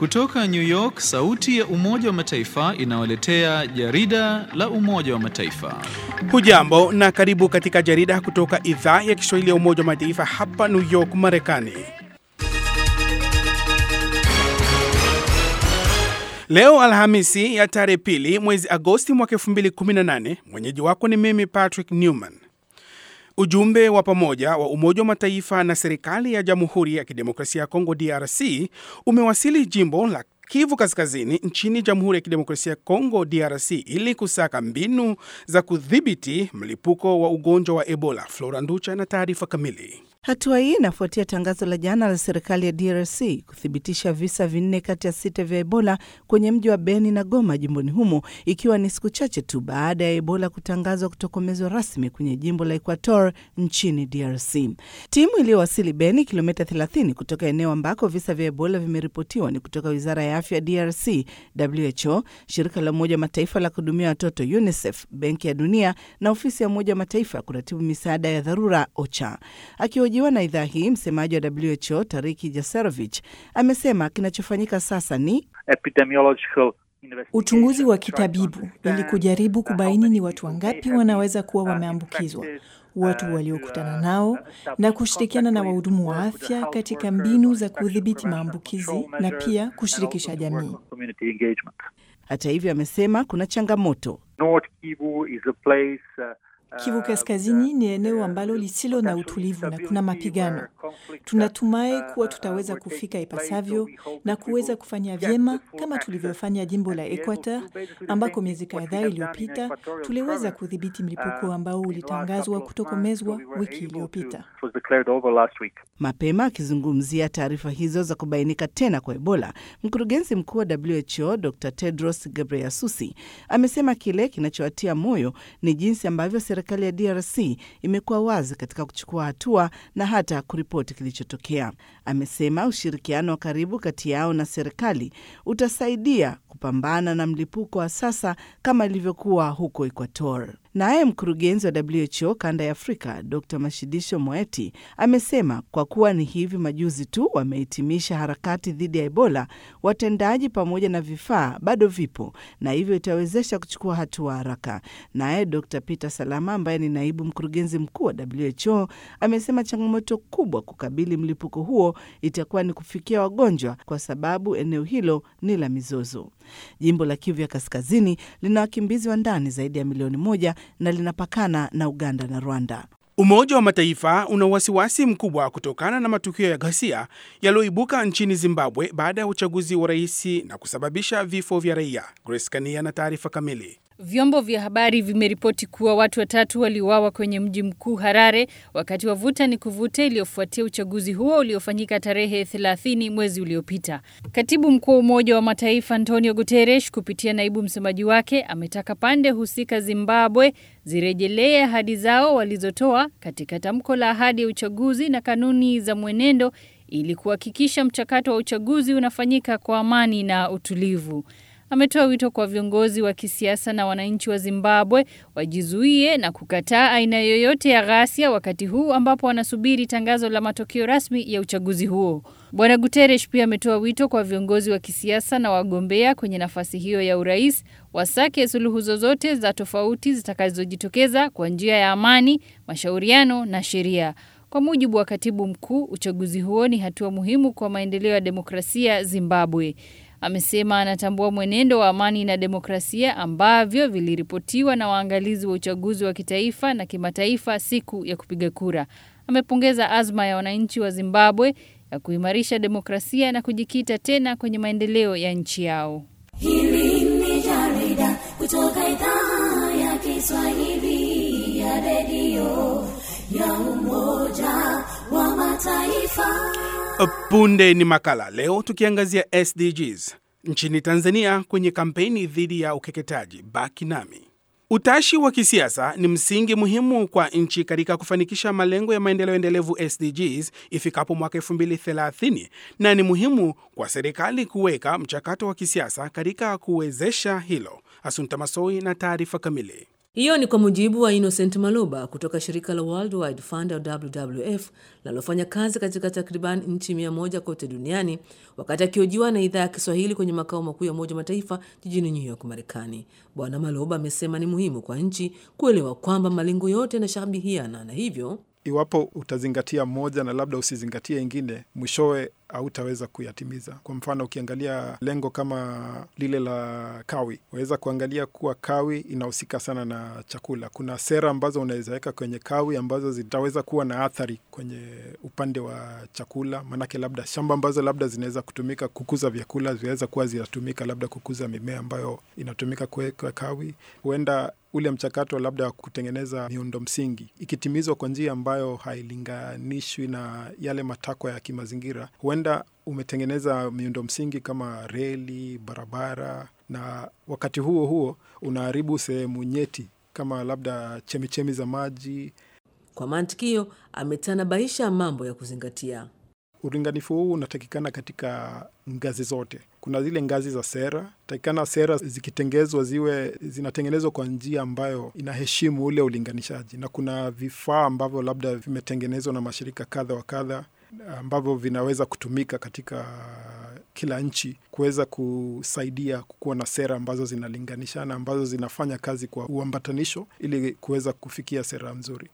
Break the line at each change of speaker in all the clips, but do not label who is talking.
Kutoka New York, sauti ya Umoja wa Mataifa inawaletea jarida la Umoja wa Mataifa.
Hujambo na karibu katika jarida kutoka idhaa ya Kiswahili ya Umoja wa Mataifa hapa New York, Marekani. Leo Alhamisi ya tarehe pili mwezi Agosti mwaka 2018, mwenyeji wako ni mimi Patrick Newman. Ujumbe wa pamoja wa Umoja wa Mataifa na serikali ya Jamhuri ya Kidemokrasia ya Kongo DRC umewasili jimbo la Kivu Kaskazini nchini Jamhuri ya Kidemokrasia ya Kongo DRC ili kusaka mbinu za kudhibiti mlipuko wa ugonjwa wa Ebola. Flora Nducha na taarifa kamili.
Hatua hii inafuatia tangazo la jana la serikali ya DRC kuthibitisha visa vinne kati ya sita vya Ebola kwenye mji wa Beni na Goma jimboni humo, ikiwa ni siku chache tu baada ya Ebola kutangazwa kutokomezwa rasmi kwenye jimbo la Equator nchini DRC. Timu iliyowasili Beni, kilomita 30 kutoka eneo ambako visa vya Ebola vimeripotiwa, ni kutoka wizara ya afya ya DRC, WHO, shirika la Umoja wa Mataifa la kuhudumia watoto UNICEF, Benki ya Dunia na ofisi ya Umoja wa Mataifa ya kuratibu misaada ya dharura OCHA. Akihojiwa na idhaa hii, msemaji wa WHO Tariki Jaserovich amesema kinachofanyika sasa ni
uchunguzi wa kitabibu ili kujaribu kubaini ni watu wangapi wanaweza kuwa wameambukizwa, watu waliokutana nao, na kushirikiana na wahudumu wa afya katika mbinu za kudhibiti maambukizi na pia kushirikisha jamii.
Hata hivyo, amesema kuna changamoto.
Kivu Kaskazini ni eneo ambalo lisilo na utulivu na kuna mapigano. Tunatumai kuwa tutaweza kufika ipasavyo na kuweza kufanya vyema kama tulivyofanya jimbo la Equator ambako miezi kadhaa iliyopita tuliweza kudhibiti mlipuko ambao ulitangazwa kutokomezwa wiki iliyopita.
Mapema akizungumzia taarifa hizo za kubainika tena kwa Ebola, mkurugenzi mkuu wa WHO Dr Tedros Ghebreyesus amesema kile kinachowatia moyo ni jinsi ambavyo serikali ya DRC imekuwa wazi katika kuchukua hatua na hata kuripoti kilichotokea. Amesema ushirikiano wa karibu kati yao na serikali utasaidia kupambana na mlipuko wa sasa kama ilivyokuwa huko Equator. Naye mkurugenzi wa WHO kanda ya Afrika Dr Mashidisho Moeti amesema kwa kuwa ni hivi majuzi tu wamehitimisha harakati dhidi ya Ebola, watendaji pamoja na vifaa bado vipo na hivyo itawezesha kuchukua hatua haraka. Naye Dr Peter Salama ambaye ni naibu mkurugenzi mkuu wa WHO amesema changamoto kubwa kukabili mlipuko huo itakuwa ni kufikia wagonjwa, kwa sababu eneo hilo ni la mizozo. Jimbo la Kivu ya Kaskazini lina wakimbizi wa ndani zaidi ya milioni moja na linapakana na Uganda na Rwanda.
Umoja wa Mataifa una wasiwasi mkubwa kutokana na matukio ya ghasia yaliyoibuka nchini Zimbabwe baada ya uchaguzi wa rais na kusababisha vifo vya raia. Grace Kania na taarifa kamili.
Vyombo vya habari vimeripoti kuwa watu watatu waliuawa kwenye mji mkuu Harare wakati wa vuta ni kuvuta iliyofuatia uchaguzi huo uliofanyika tarehe 30 mwezi uliopita. Katibu mkuu wa Umoja wa Mataifa Antonio Guterres kupitia naibu msemaji wake ametaka pande husika Zimbabwe zirejelee ahadi zao walizotoa katika tamko la ahadi ya uchaguzi na kanuni za mwenendo ili kuhakikisha mchakato wa uchaguzi unafanyika kwa amani na utulivu. Ametoa wito kwa viongozi wa kisiasa na wananchi wa Zimbabwe wajizuie na kukataa aina yoyote ya ghasia wakati huu ambapo wanasubiri tangazo la matokeo rasmi ya uchaguzi huo. Bwana Guterres pia ametoa wito kwa viongozi wa kisiasa na wagombea kwenye nafasi hiyo ya urais wasake suluhu zozote za tofauti zitakazojitokeza kwa njia ya amani, mashauriano na sheria. Kwa mujibu wa katibu mkuu, uchaguzi huo ni hatua muhimu kwa maendeleo ya demokrasia Zimbabwe. Amesema anatambua mwenendo wa amani na demokrasia ambavyo viliripotiwa na waangalizi wa uchaguzi wa kitaifa na kimataifa siku ya kupiga kura. Amepongeza azma ya wananchi wa Zimbabwe ya kuimarisha demokrasia na kujikita tena kwenye maendeleo ya nchi yao.
Hili ni jarida kutoka idhaa ya Kiswahili ya redio ya Umoja wa Mataifa.
Punde ni makala leo, tukiangazia SDGs nchini Tanzania kwenye kampeni dhidi ya ukeketaji. Baki nami. Utashi wa kisiasa ni msingi muhimu kwa nchi katika kufanikisha malengo ya maendeleo endelevu SDGs ifikapo mwaka 2030 na ni muhimu kwa serikali kuweka mchakato wa kisiasa katika kuwezesha hilo. Asunta Masoi na taarifa kamili.
Hiyo ni kwa mujibu wa Innocent Maloba kutoka shirika la World Wide Fund au WWF linalofanya kazi katika takriban nchi mia moja kote duniani, wakati akiojiwa na idhaa ya Kiswahili kwenye makao makuu ya Umoja wa Mataifa jijini New York, Marekani. Bwana Maloba amesema ni muhimu kwa nchi kuelewa kwamba malengo yote yanashabihiana na hivyo
iwapo utazingatia moja na labda usizingatie ingine, mwishowe hautaweza kuyatimiza. Kwa mfano, ukiangalia lengo kama lile la kawi, waweza kuangalia kuwa kawi inahusika sana na chakula. Kuna sera ambazo unaweza weka kwenye kawi ambazo zitaweza kuwa na athari kwenye upande wa chakula, maanake labda shamba ambazo labda zinaweza kutumika kukuza vyakula zinaweza kuwa zinatumika labda kukuza mimea ambayo inatumika kuweka kawi. Huenda ule mchakato labda wa kutengeneza miundo msingi ikitimizwa kwa njia ambayo hailinganishwi na yale matakwa ya kimazingira, huenda umetengeneza miundo msingi kama reli, barabara, na wakati huo huo unaharibu sehemu nyeti kama labda chemichemi za maji.
Kwa mantikio, ametanabaisha mambo ya kuzingatia.
Ulinganifu huu unatakikana katika ngazi zote. Kuna zile ngazi za sera, takikana sera zikitengezwa ziwe zinatengenezwa kwa njia ambayo inaheshimu ule ulinganishaji, na kuna vifaa ambavyo labda vimetengenezwa na mashirika kadha wa kadha ambavyo vinaweza kutumika katika kila nchi kuweza kusaidia kukuwa na sera ambazo zinalinganishana, ambazo zinafanya kazi kwa uambatanisho ili kuweza kufikia sera nzuri.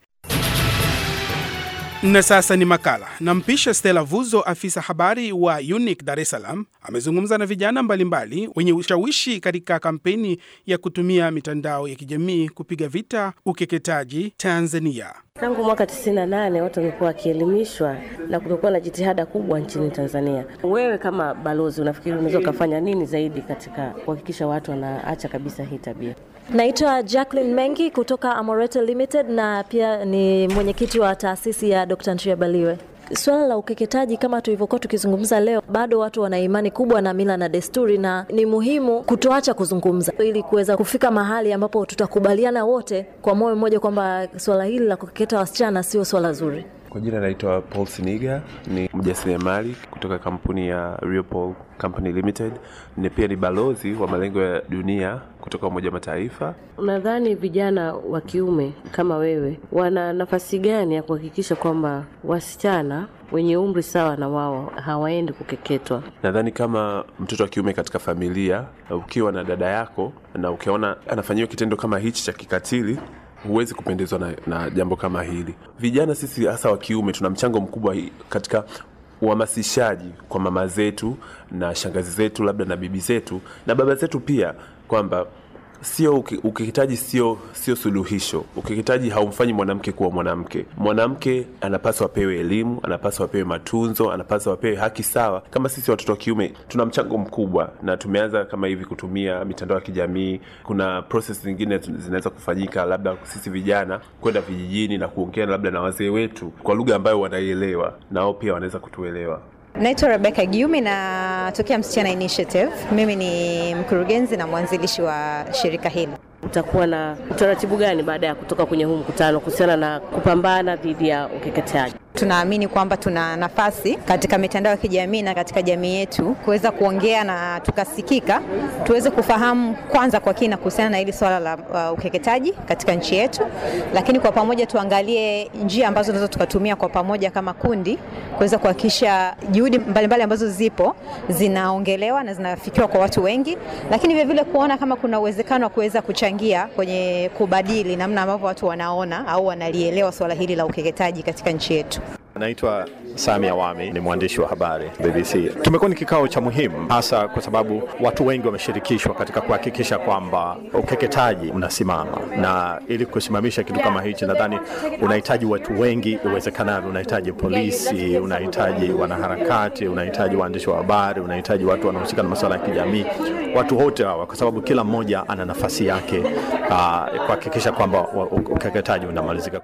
Na sasa ni makala. Nampisha Stella Vuzo, afisa habari wa UNIC Dar es Salaam, amezungumza na vijana mbalimbali wenye ushawishi katika kampeni ya kutumia mitandao ya kijamii kupiga vita ukeketaji Tanzania.
Tangu mwaka 98 watu wamekuwa wakielimishwa na kumekuwa na jitihada kubwa nchini Tanzania. Wewe kama balozi, unafikiri unaweza ukafanya nini zaidi katika kuhakikisha watu wanaacha kabisa hii tabia?
Naitwa Jacqueline Mengi kutoka Amoreto Limited na pia ni mwenyekiti wa taasisi ya Dr. Ntria Baliwe. Swala la ukeketaji kama tulivyokuwa tukizungumza leo, bado watu wana imani kubwa na mila na desturi, na ni muhimu kutoacha kuzungumza ili kuweza kufika mahali ambapo tutakubaliana wote kwa moyo mmoja kwamba swala hili la kukeketa wasichana sio swala zuri.
Kwa jina naitwa Paul Siniga, ni mjasiriamali kutoka kampuni ya Real Paul Company Limited. Ni pia ni balozi wa malengo ya dunia kutoka Umoja wa Mataifa.
Unadhani vijana wa kiume kama wewe wana nafasi gani ya kuhakikisha kwamba wasichana wenye umri sawa na wao hawaendi kukeketwa?
Nadhani kama mtoto wa kiume katika familia, ukiwa na dada yako na ukiona anafanyiwa kitendo kama hichi cha kikatili huwezi kupendezwa na, na jambo kama hili. Vijana sisi hasa wa kiume tuna mchango mkubwa katika uhamasishaji kwa mama zetu na shangazi zetu labda na bibi zetu na baba zetu pia kwamba sio ukeketaji sio sio suluhisho. Ukeketaji haumfanyi mwanamke kuwa mwanamke. Mwanamke anapaswa apewe elimu, anapaswa apewe matunzo, anapaswa apewe haki sawa. Kama sisi watoto wa kiume tuna mchango mkubwa, na tumeanza kama hivi kutumia mitandao ya kijamii. Kuna process zingine zinaweza kufanyika, labda sisi vijana kwenda vijijini na kuongea labda na wazee wetu kwa lugha ambayo wanaielewa, nao pia wanaweza kutuelewa.
Naitwa Rebecca Giumi natokea Msichana Initiative. Mimi ni mkurugenzi na mwanzilishi wa shirika hili.
Utakuwa na utaratibu gani baada ya kutoka kwenye huu mkutano kuhusiana na kupambana dhidi ya ukeketaji?
Tunaamini kwamba tuna nafasi katika mitandao ya kijamii na katika jamii yetu kuweza kuongea na tukasikika, tuweze kufahamu kwanza kwa kina kuhusiana na hili swala la uh, ukeketaji katika nchi yetu, lakini kwa pamoja tuangalie njia ambazo tunaweza tukatumia kwa pamoja kama kundi kuweza kuhakikisha juhudi mbalimbali ambazo zipo zinaongelewa na zinafikiwa kwa watu wengi, lakini vile vile kuona kama kuna uwezekano wa kuweza kuchangia kwenye kubadili namna ambavyo watu wanaona au wanalielewa swala hili la ukeketaji katika nchi yetu.
Naitwa Sami Awami, ni mwandishi wa habari BBC. Tumekuwa ni kikao cha muhimu, hasa kwa sababu watu wengi wameshirikishwa katika kuhakikisha kwamba ukeketaji unasimama, na ili kusimamisha kitu kama hichi, nadhani unahitaji watu wengi uwezekanavyo. Unahitaji polisi, unahitaji wanaharakati, unahitaji waandishi wa habari, unahitaji watu wanaohusika na masuala ya kijamii, watu wote hawa, kwa sababu kila mmoja ana nafasi yake uh, kuhakikisha kwamba ukeketaji unamalizika.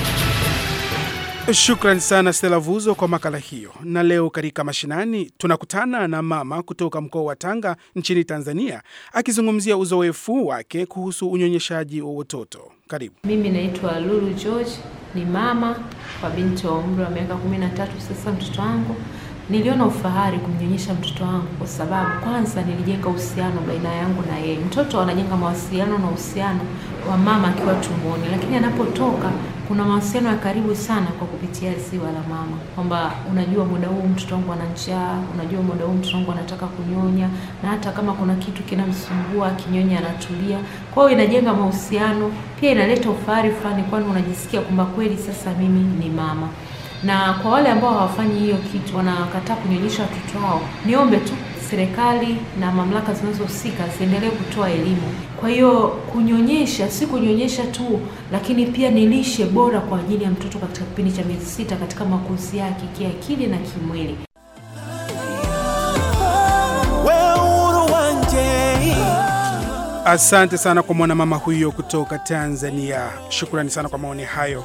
Shukran sana Stella Vuzo kwa makala hiyo. Na leo katika mashinani tunakutana na mama kutoka mkoa wa Tanga nchini Tanzania akizungumzia uzoefu wake kuhusu unyonyeshaji wa watoto. Karibu.
Mimi naitwa Lulu George, ni mama kwa binti wa umri wa miaka kumi na tatu sasa, mtoto wangu niliona ufahari kumnyonyesha mtoto wangu kwa sababu kwanza nilijenga uhusiano baina yangu na yeye. Mtoto anajenga mawasiliano na uhusiano wa mama akiwa tumboni, lakini anapotoka kuna mawasiliano ya karibu sana kwa kupitia ziwa la mama, kwamba unajua muda huu mtoto wangu ana njaa, unajua muda huu mtoto wangu anataka kunyonya, na hata kama kuna kitu kinamsumbua akinyonya anatulia. Kwa hiyo inajenga mahusiano, pia inaleta ufahari fulani, kwani unajisikia kwamba kweli sasa mimi ni mama na kwa wale ambao hawafanyi hiyo kitu, wanakataa kunyonyesha watoto wao, niombe tu serikali na mamlaka zinazohusika ziendelee kutoa elimu. Kwa hiyo kunyonyesha si kunyonyesha tu, lakini pia ni lishe bora kwa ajili ya mtoto katika kipindi cha miezi sita katika makuzi yake kiakili na kimwili.
Asante sana kwa mwanamama huyo kutoka Tanzania. Shukrani sana kwa maoni hayo.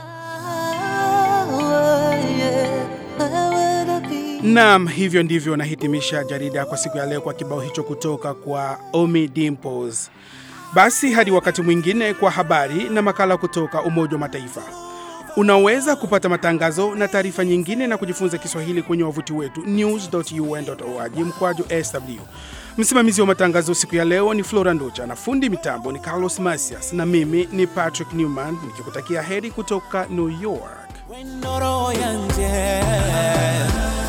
Naam, hivyo ndivyo nahitimisha jarida kwa siku ya leo kwa kibao hicho kutoka kwa Omi Dimples. Basi hadi wakati mwingine kwa habari na makala kutoka Umoja wa Mataifa. Unaweza kupata matangazo na taarifa nyingine na kujifunza Kiswahili kwenye wavuti wetu news.un.org mkwaju sw. Msimamizi wa matangazo siku ya leo ni Flora Nducha na fundi mitambo ni Carlos Masias na mimi ni Patrick Newman nikikutakia heri kutoka New York.
When Noro Yanje